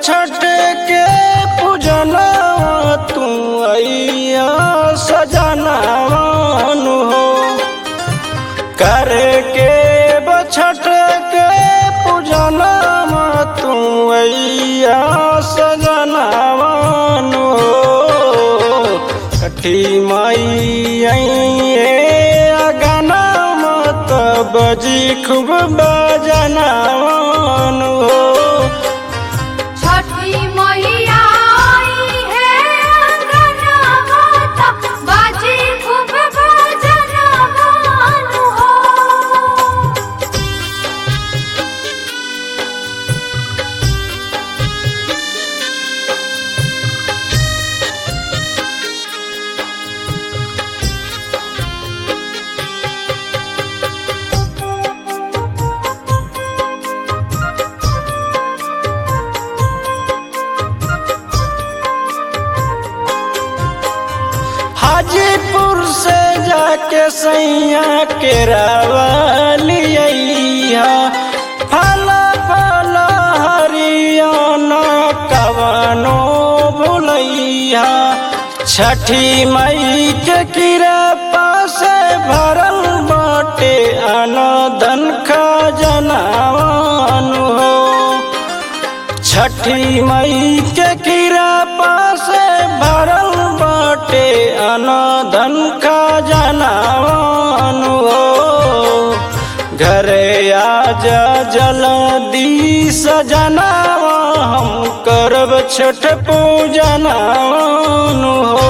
छठ के पूजना तू अइया सजनावन हो करे के बछठ के पूजना तू अइया सजनावन हो छठी माई अइए अगना मत बजी खूब बजनावन हो छठी मैया आई है अंगना माता बाजी खूब भजना गान हो हाजीपुर से जाके सैया के रवलिया फल फल हरियाणा कवनो भुलैया छठी मई के कृपा से भरल बाटे अनदन खजनावन हो छठी मई के कृपा से भरल बाटे अनधन खजनावन हो घरे आजा जल्दी सजनावा हम करब छठ पूजनावन हो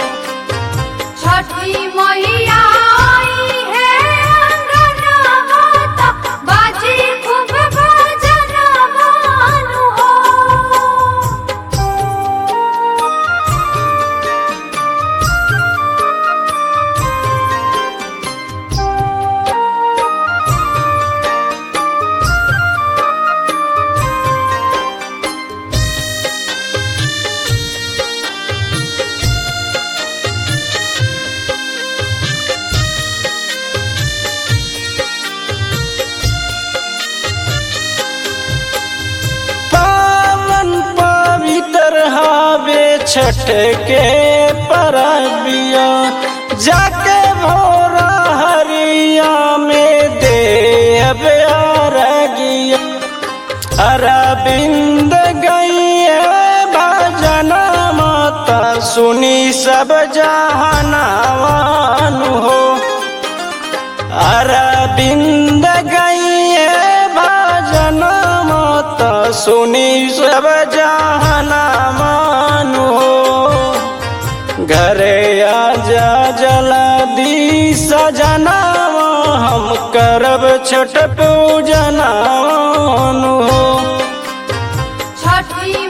छठी मैया आई है अंगना माता बाजी खूब भजना गान हो पावन पवित्र हावे छठ के परबिया जाके भोरा हरिया में दे अरगिया अरविंद गई भजन माता सुनी सब जहानावान हो अरविंद गई भजन मत सुनी सब जहाना मानो घरे आजा जल्दी सजना हम करब छठ पूजना हो छठी